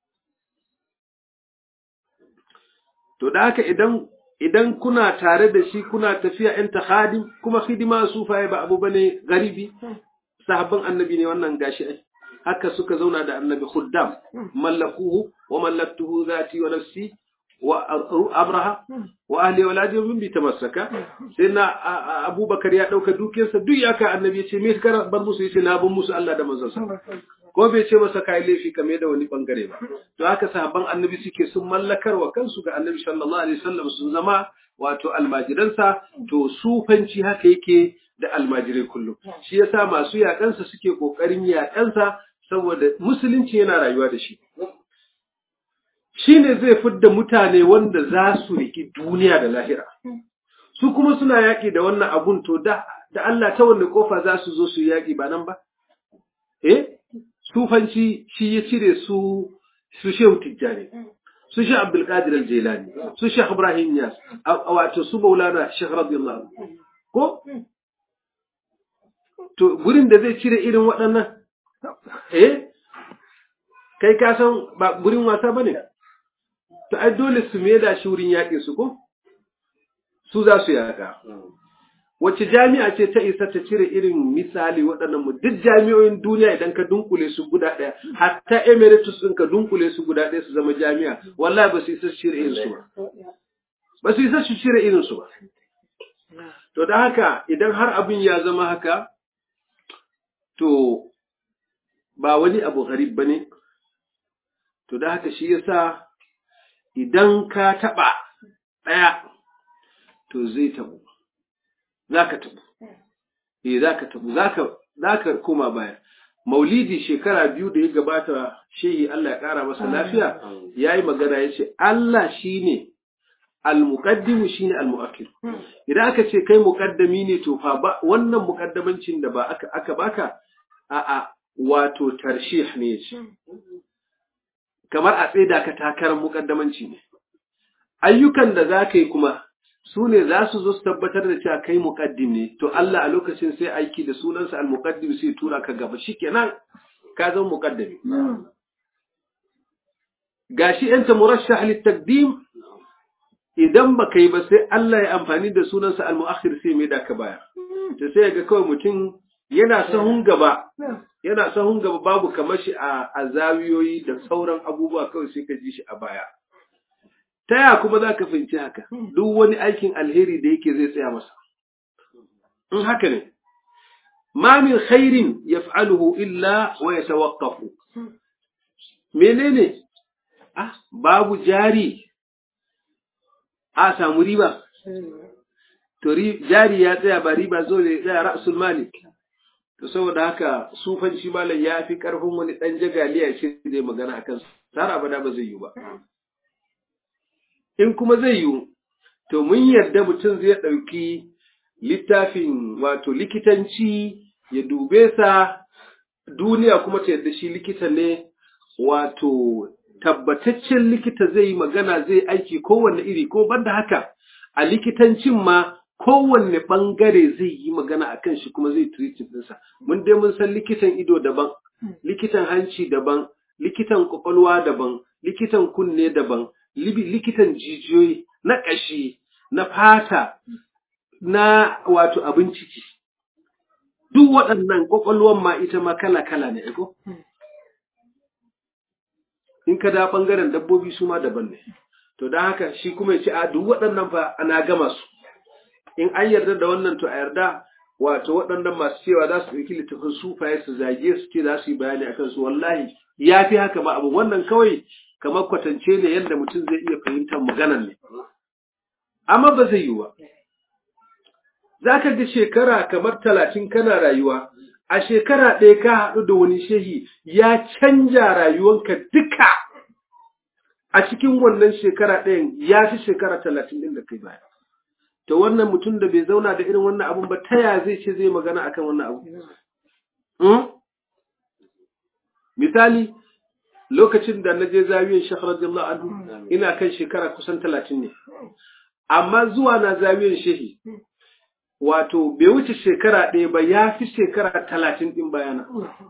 A: to da haka idan idan kuna tare da shi kuna tafiya in ta khadim kuma hidima sufaye ba abu bane garibi sahabban annabi ne wannan gashi ai haka suka zauna da annabi khuddam mallakuhu wa mallaktuhu zati wa nafsi wa abraha wa ahli waladi min bi tamassaka sai na abubakar ya dauka dukiyarsa duk ya ka annabi ya ce me kar bar musu yace na bar musu Allah da manzon sa ko bai ce masa kai laifi kame da wani bangare ba to haka sahabban annabi suke sun mallakar wa kansu ga annabi sallallahu alaihi wasallam sun zama wato almajiransa to sufanci haka yake da almajirai kullum shi yasa masu yaƙansa suke ƙoƙarin yaƙansa saboda musulunci yana rayuwa da shi shi ne zai fidda mutane wanda za su riƙi duniya da lahira su kuma suna yaƙi da wannan abun to da da Allah ta wanne kofa za su zo su yaƙi ba nan ba eh sufanci shi ya cire su su shehu tijjani su shi abdul qadir al-jilani su shi ibrahim yas wato su maulana shaykh radiyallahu ko to gurin da zai cire irin waɗannan eh kai ka san ba gurin wasa bane to ai dole su da shi wurin yaƙin su ko su za su yaƙa wace jami'a ce ta isa ta cire irin misali waɗannan mu duk jami'o'in duniya idan ka dunkule su guda ɗaya hatta emeritus ɗin ka dunkule su guda ɗaya su zama jami'a wallahi ba su isa su cire irin su ba ba su isa su cire irin su ba to da haka idan har abin ya zama haka to ba wani abu gharib bane to da haka shi yasa idan ka taɓa ɗaya to zai tabu za ka tabu eh za ka tabu za ka koma baya maulidi shekara biyu da ya gabata shehi Allah ya ƙara masa lafiya ya yi magana ya ce Allah shi ne al-muqaddimu shi ne al-mu'akkir idan aka ce kai muƙaddami ne to fa ba wannan muƙaddamancin da ba aka aka baka a a wato tarshih ne ce kamar a tsaida ka takarar muƙaddamanci ne ayyukan da za ka yi kuma su ne za su zo su tabbatar da cewa kai muqaddim ne to Allah a lokacin sai aiki da sunansa al-muqaddim sai tura ka gaba shikenan ka zama muqaddami gashi anta murashah lit-taqdim idan baka yi ba sai Allah ya amfani da sunansa al-muakhir sai mai da ka baya to sai ga kawai mutum yana sahun gaba yana sahun gaba babu kamar shi a azawiyoyi da sauran abubuwa kawai sai ka ji shi a baya ta ya kuma za ka fahimci haka duk wani aikin alheri da yake zai tsaya masa in haka ne ma min khairin yaf'aluhu illa wa yatawaqqafu menene ah babu jari a samu riba to jari ya tsaya ba riba zo ne tsaya ra'sul malik to saboda haka sufanci malam ya fi karfin wani dan jagaliya ce zai magana akan tsara bada ba zai yi ba in kuma zai yiwu, to mun yarda mutum zai ɗauki littafin wato likitanci ya dube sa duniya kuma ta yarda shi likita ne wato tabbataccen likita zai yi magana zai aiki kowanne iri ko banda haka a likitancin ma kowanne ɓangare zai yi magana a kan shi kuma zai treating ɗinsa. Mun dai mun san likitan ido daban, likitan hanci daban, likitan kwakwalwa daban, likitan kunne daban, likitan jijiyoyi na ƙashi na fata na wato abin ciki duk waɗannan ƙwaƙwalwan ma ita ma kala-kala ne ego in ka da ɓangaren dabbobi su ma daban ne to don haka shi kuma ya ce a duk waɗannan fa ana gama su in an yarda da wannan to a yarda wato waɗannan masu cewa za su ɗauki littafin sufaye su zage su ce za su yi bayani akan su wallahi ya fi haka ba abu wannan kawai kamar kwatance ne yadda mutum zai iya fahimtar maganan ne. Amma ba zai yi ba. Za ka ga shekara kamar talatin kana rayuwa, a shekara ɗaya ka haɗu da wani shehi ya canja rayuwanka duka a cikin wannan shekara ɗayan ya fi shekara talatin ɗin da kai baya. To wannan mutum da bai zauna da irin wannan abun ba ta ya zai ce zai magana akan wannan abu? Misali, lokacin da na je zawiyar Sheikh radiyallahu anhu ina kan shekara kusan talatin ne amma zuwa na zawiyar shehi wato bai wuce shekara ɗaya ba ya fi shekara talatin ɗin bayana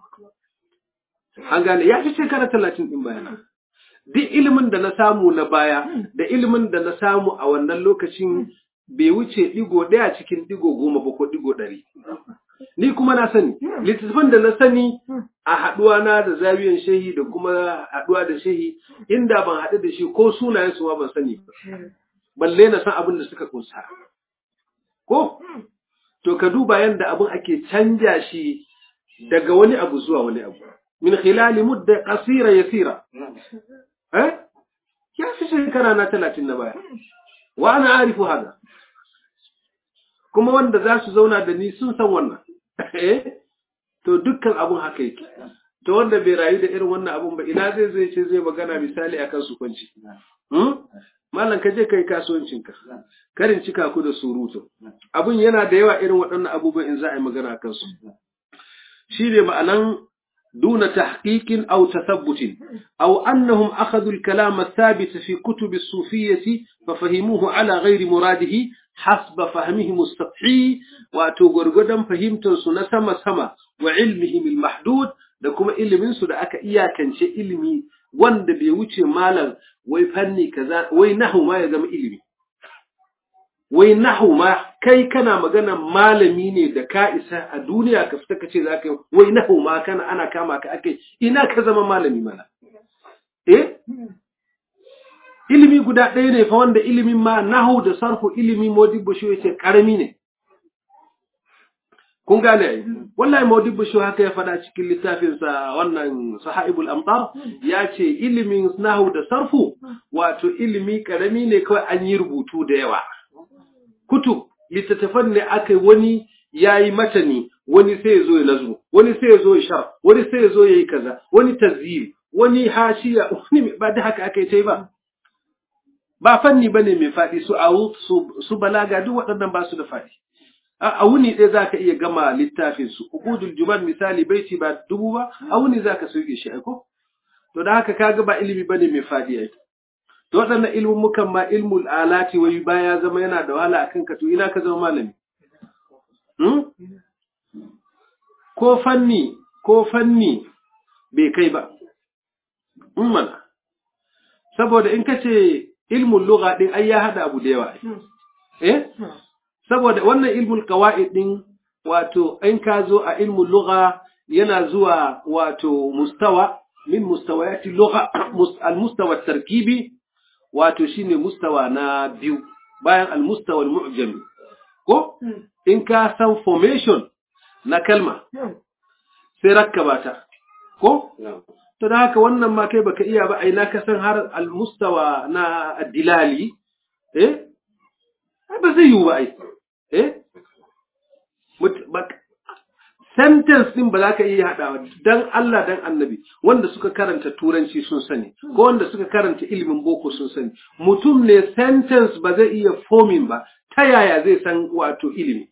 A: an gane ya fi shekara talatin ɗin bayana duk ilimin da na samu na baya da ilimin da na samu a wannan lokacin bai wuce ɗigo ɗaya cikin ɗigo goma ba ko ɗigo ɗari ni kuma na sani littattafan da na sani a haɗuwa na da zabiyan shehi da kuma haɗuwa da shehi inda ban haɗu da shi ko sunayen su ma ban sani ba balle na san abin da suka kunsa ko to ka duba yadda abin ake canja shi daga wani abu zuwa wani abu min khilali mudda qasira yasira eh ya fi shekara na talatin na baya wa ana arifu hada kuma wanda za su zauna da ni sun san wannan to dukkan abun haka yake to wanda bai rayu da irin wannan abun ba ina zai zai ce zai magana misali akan su kwanci Malam ka je kai kasuwancinka, karin cika ku da surutu. Abun yana da yawa irin waɗannan abubuwan in za a yi magana a kansu. Shi ne ma'anan duna tahqiqin aw tathabbutin aw annahum akhadhu al-kalam ath-thabit fi kutub as-sufiyyah fa fahimuhu ala ghairi muradihi hasba fahmihim as-sathi wa to gurgudan fahimtar su na sama sama wa ilmihim al-mahdud da kuma ilimin su da aka iyakance ilimi wanda bai wuce malam wai fanni kaza wai nahu ma ya zama ilimi wai nahu ma kai kana magana malami ne da ka isa a duniya ka fita ka ce za ka yi wai nahu ma kana ana kama ka ake ina ka zama malami mana eh ilimi guda ɗaya ne fa wanda ilimin ma nahu da sarfu ilimi modibbo shi yace karami ne kun gane ai wallahi Maudibu shi haka ya faɗa cikin littafinsa wannan sahaibul amtar ya ce ilimin nahu da sarfu wato ilimi karami ne kawai an yi rubutu da yawa kutub littattafan ne aka wani yayi matani wani sai ya zo ya nazu wani sai ya zo ya shar wani sai ya zo ya yi kaza wani tazyil wani hashiya wani ba da haka aka yi ta ba ba fanni bane mai faɗi su a su balaga duk waɗannan ba su da faɗi a wuni ɗaya za ka iya gama littafin su ubudul juman misali baiti ba dubu ba a wuni za ka sauke shi aiko to da haka kaga ba ilimi bane mai fadi ai to waɗannan ilimin mukan ma ilmul alati wai baya zama yana da wahala akan ka to ina ka zama malami hmm? ko fanni ko fanni bai kai ba in mana saboda in ka ce ilmul lugha din ai ya hada abu da yawa eh saboda wannan ilmul qawaid din wato in ka zo a ilmul lugha yana zuwa wato mustawa min mustawayati lugha al mustawa tarkibi wato shine mustawa na biyu bayan al mustawa al mu'jami ko in ka san formation na kalma sai rakkaba ta ko to da haka wannan ma kai baka iya ba ai na ka san har al mustawa na dilali eh ba zai yiwu ba ai eh sentence din ba za ka iya haɗawa dan Allah dan annabi wanda suka karanta turanci sun sani ko wanda suka karanta ilimin boko sun sani mutum ne sentence ba zai iya forming ba ta yaya zai san wato ilimi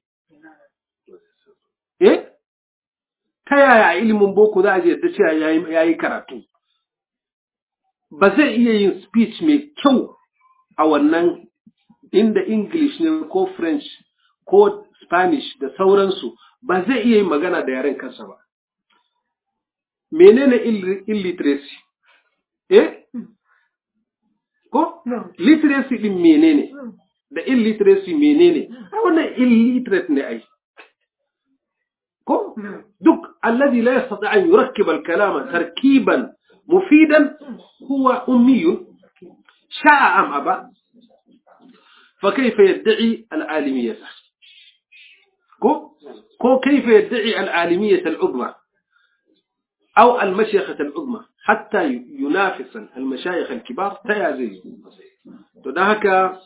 A: eh ta yaya ilimin boko za a je da cewa yayi karatu ba zai iya yin speech mai kyau a wannan inda English ne ko French ko Spanish da sauransu ba zai iya yin magana da yaren kansa ba. Menene illiteracy? Eh? Ko? Literacy din menene? Da illiteracy menene? Ai wannan illiterate ne ai. Ko? Duk alladhi la yastati an yurakkib al-kalama tarkiban mufidan huwa ummiyun sha'a am aba فكيف يدعي العالمية كو كو كيف يدعي العالمية العظمى أو المشيخة العظمى حتى ينافس المشايخ الكبار تيازي تدهك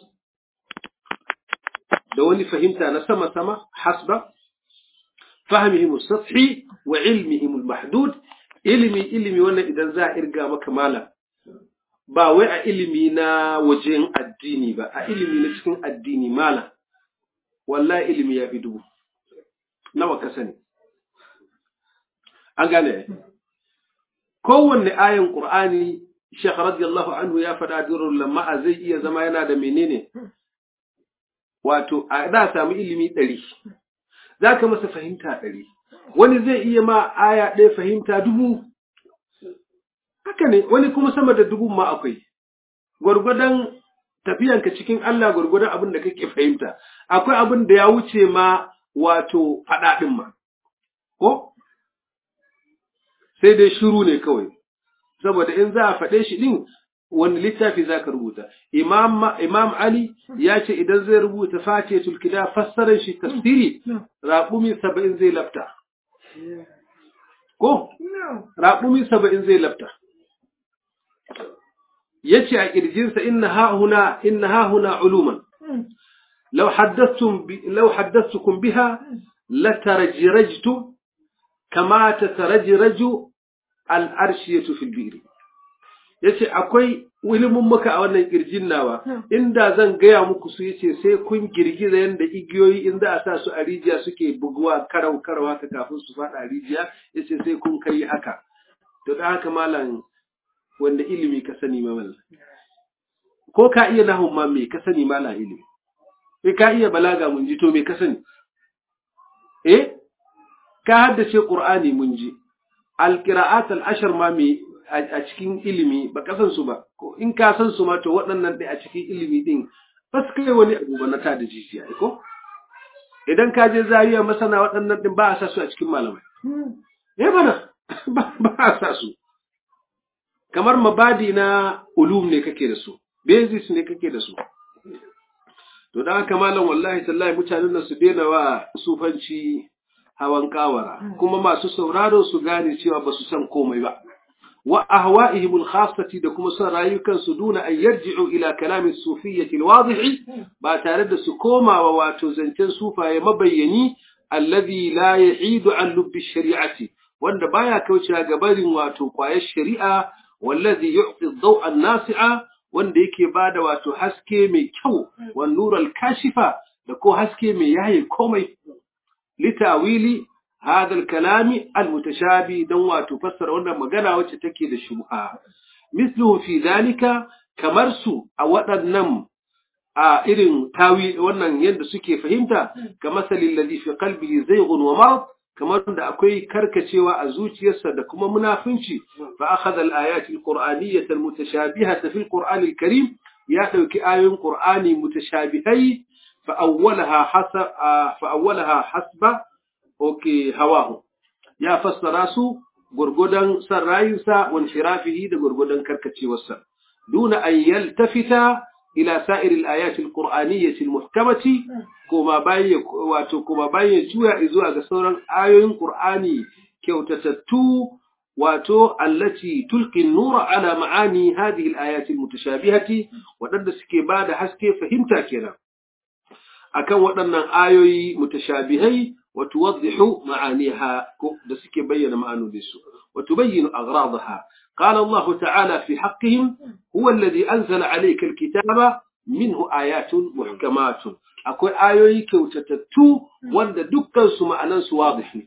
A: دوني فهمت أنا سما سما حسب فهمهم السطحي وعلمهم المحدود ilimi ilimi wannan idan za a irga maka malam ba wai a ilimi na wajen addini ba a ilimi na cikin addini malam wallahi ilimi ya fi dubu nawa ka sani an gane kowanne ayan qur'ani Sheikh radiyallahu anhu ya faɗa durrul lamma zai iya zama yana da menene wato a da samu ilimi ɗari za ka masa fahimta ɗari wani zai iya ma aya ɗaya fahimta dubu haka ne wani kuma sama da dubu ma akwai gwargwadon tafiyanka cikin Allah gwargwadon abin da kake fahimta akwai abin da ya wuce ma wato faɗaɗin ma ko sai dai shiru ne kawai saboda in za a faɗe shi ɗin wani littafi za ka rubuta imam, imam ali ya ce idan zai rubuta fatihatul kida fassarar shi tafsiri raƙumi saba'in zai lafta ko raƙumi saba'in zai lafta ya ce a ƙirjinsa inna hahuna inna hahuna uluman لو حدثتم ب... لو حدثتكم بها لترجرجت كما تترجرج الأرشية في البئر yace akwai ilimin muka a wannan kirjin nawa inda zan gaya muku su yace sai kun girgiza yanda igiyoyi in za a sa su a rijiya suke buguwa karau karau haka kafin su faɗa a rijiya yace sai kun kai haka to da haka malam wanda ilimi ka sani ma mallam ko ka iya nahun ma me ka sani malam ilimi sai ka iya balaga mun ji to me ka sani eh ka haddace qur'ani mun ji alqira'at al-ashr ma me a cikin ilimi ba ka san su ba ko in ka san su ma to waɗannan dai a cikin ilimi din ba su kai wani abu ba na ta da jijiya ko idan ka je zariya masana waɗannan din ba a sa su a cikin malamai eh bana ba a sa su kamar mabadi na ulum ne kake da su basis ne kake da su To da haka malam wallahi tallahi mutanen nan su daina wa sufanci hawan kawara kuma masu sauraro su gane cewa ba su san komai ba. Wa ahwa'ihim al-khassati da kuma son rayukan su duna an yarji'u ila kalami sufiyyati al-wadih ba tare da su komawa wato zancen sufaye mabayyani alladhi la ya'idu an lubbi shari'ati wanda baya kaucewa ga barin wato kwayar shari'a wallazi yu'ti ad-daw'a an-nasi'a wanda yake bada wato haske mai kyau wa nural kashifa da ko haske mai yaye komai litawili hadha al-kalami al-mutashabi dan wato fassara wannan magana wacce take da shubha misluhu fi dhalika kamar su a waɗannan a irin tawi wannan yadda suke fahimta kamar salil ladhi fi qalbihi zayghun wa marad kamar da akwai karkacewa a zuciyarsa da kuma munafunci fa akhadha al-ayat al-qur'aniyyah al-mutashabihah fi al-qur'an al-karim ya dauki ayoyin qur'ani mutashabihai fa awwalaha hasab fa awwalaha hasba okay hawahu ya fassara su gurgudan san rayinsa wa inhirafihi da gurgudan karkacewarsa duna an yaltafita ila sa'ir al-ayat al-qur'aniyyah al-muhkamati kuma bayan wato kuma bayan juya zuwa ga sauran ayoyin Qur'ani kyautatattu wato allati tulqi an-nura ala ma'ani hadhihi al-ayat al-mutashabihati wadanda suke bada haske fahimta kenan akan waɗannan ayoyi mutashabihai wa tuwaddihu ma'aniha ko da suke bayyana ma'anoninsu wa tubayyinu aghradaha قال الله تعالى في حقهم هو الذي أنزل عليك الكتاب منه آيات محكمات akwai ayoyi kyautatattu wanda dukkansu ma'anansu wadih ne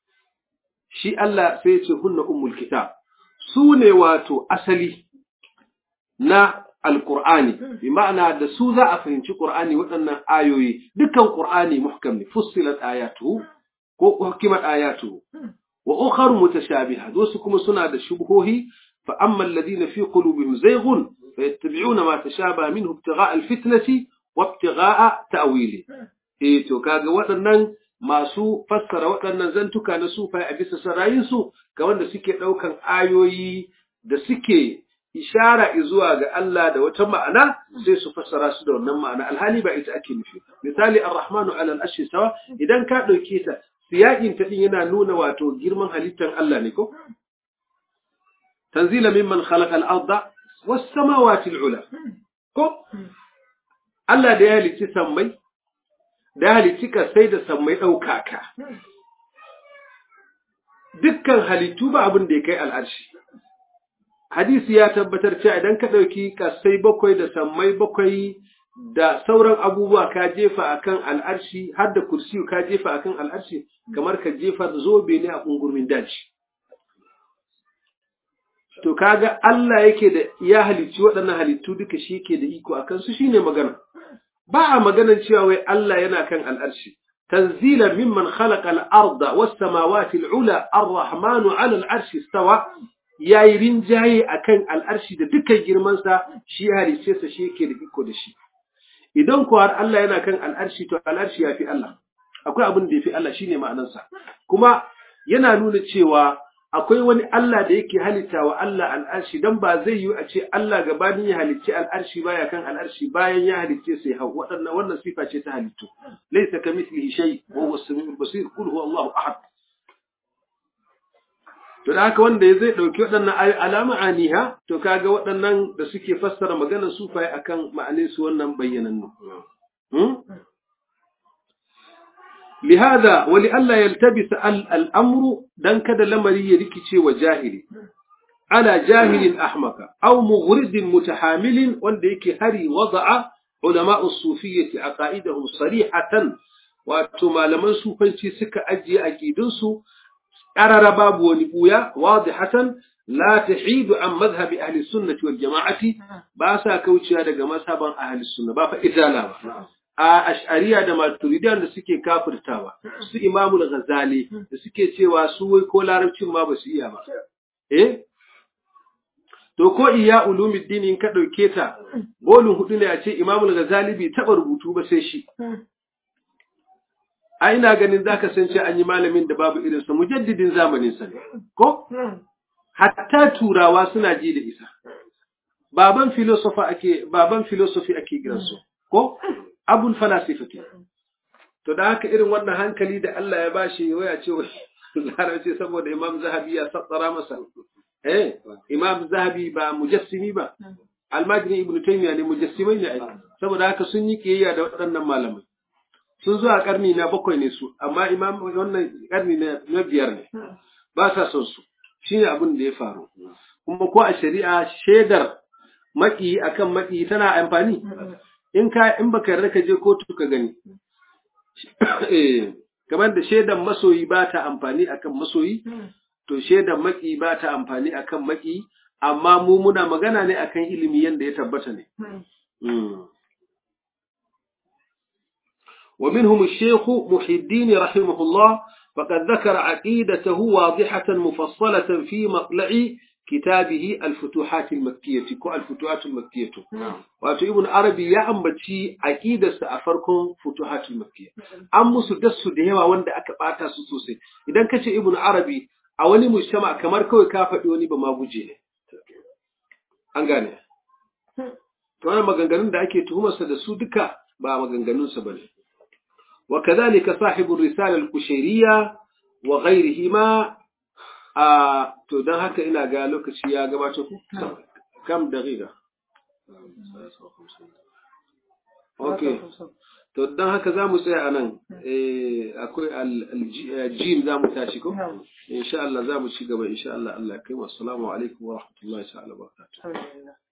A: shi Allah sai ya ce hunna ummul kitab su ne wato asali na alqur'ani bi ma'ana da su za a fahimci qur'ani waɗannan ayoyi dukkan qur'ani muhkam ne fussilat ayatuhu ko hukimat ayatuhu wa ukharu mutashabihat wasu kuma suna da shubhohi fa amma alladhina fi qulubihim zayghun fayattabi'una ma tashabaha minhu ibtigha'a alfitnati wabtigha'a ta'wili eh to kaga waɗannan masu fassara waɗannan zantuka na sufai a bisa sarayin su ga wanda suke ɗaukan ayoyi da suke ishara zuwa ga Allah da wata ma'ana sai su fassara su da wannan ma'ana alhali ba ita ake nufi misali ar-rahmanu 'ala al-arshi sawa idan ka ɗauke ta siyakin ta din yana nuna wato girman halittar Allah ne ko tanzila mimman khalaqa al-ardha was samawati al-ula ko Allah da ya halicci sammai, da ya halicci kasai da sammai ɗaukaka. Dukkan halittu ba abin da ya kai al'arshi. Hadisi ya tabbatar cewa idan ka ɗauki kasai bakwai da sammai bakwai da sauran abubuwa ka jefa akan al'arshi, har da kursiyu ka jefa akan al'arshi, kamar ka jefa zobe ne a ƙungurmin daji. To kaga Allah yake da ya halicci waɗannan halittu duka shi ke da iko a kansu shi ne magana. ba a maganar cewa wai Allah yana kan al'arshi tanzila mimman khalaqa al-arda was samawati al-ula ar-rahmanu 'ala al-arshi istawa yayi rinjaye akan al'arshi da dukkan girman sa shi halice sa shi yake da iko da shi idan ko har Allah yana kan al'arshi to al'arshi yafi Allah akwai abin da yafi Allah shine ma'anar sa kuma yana nuna cewa akwai wani Allah da yake halitta wa Allah al'arshi dan ba zai yi a ce Allah gabanin ya halicci al'arshi baya kan al'arshi bayan ya halicce sai hau waɗannan wannan sifa ce ta halittu laysa kamithlihi shay wa huwa as-sami'ul basir qul huwa Allahu ahad to da haka wanda zai dauki waɗannan alama aniha to kaga waɗannan da suke fassara maganar sufaye akan ma'anin su wannan bayyanannu لهذا ولئلا يلتبس الأمر دان كذا لمري يركي وجاهل على جاهل أحمق أو مغرد متحامل وانديك هري وضع علماء الصوفية عقائدهم صريحة واتما لمن صوفنشي سكا أجي أكيدنسو أرى باب ونبويا واضحة لا تحيد عن مذهب أهل السنة والجماعة باسا كوتشي هذا مذهبا أهل السنة بافا إزالة a ash'ariya da maturidiyan da suke kafirtawa su imamul ghazali da suke cewa su wai ko larabcin ma ba su iya ba eh to ko iya ulumuddin in ka dauke ta bolin hudu ne a ce imamul ghazali bai taba rubutu ba sai shi a ina ganin zaka san ce an yi malamin da babu irin sa mujaddidin zamanin sa ko hatta turawa suna ji da isa baban philosopher ake baban philosophy ake kiransu ko abul falasifati to da haka irin wannan hankali da Allah ya bashi waya ce larabci saboda imam zahabi ya sassara masa eh imam zahabi ba mujassimi ba almajiri ibn taymiya ne mujassimai ne ai saboda haka sun yi kiyayya da waɗannan malamai sun zo a karni na bakwai ne su amma imam wannan karni na biyar ne ba sa son su shine abin da ya faru kuma ko a shari'a shaidar maki akan maki tana amfani in ka in baka yarda ka je kotu ka gani eh kamar da shaidan masoyi ba ta amfani akan masoyi to shaidan maki ba ta amfani akan maki amma mu muna magana ne akan ilimi yanda ya tabbata ne ومنهم الشيخ محي الدين رحمه الله فقد ذكر عقيدته واضحة مفصلة في مطلع كتابه الفتوحات المكية كو الفتوحات المكية واتو ابن عربي يا أمبتي عقيدة سأفركم فتوحات المكية أم سدس دهما وند أكباتا سوسوسي إذا كتش ابن عربي أولي مجتمع كمار كوي كافة يوني بما بوجيه أنغاني to wannan maganganun da ake tuhumarsa da su duka ba maganganunsa bane وكذلك صاحب الرسالة الكشيرية وغيرهما a to don haka ina ga lokaci ya gabato ku kam daqiqa okay to don haka za mu tsaya a nan akwai aljim za mu tashi ko insha Allah za mu ci gaba insha Allah Allah kai wassalamu alaikum wa rahmatullahi ta'ala wa barakatuh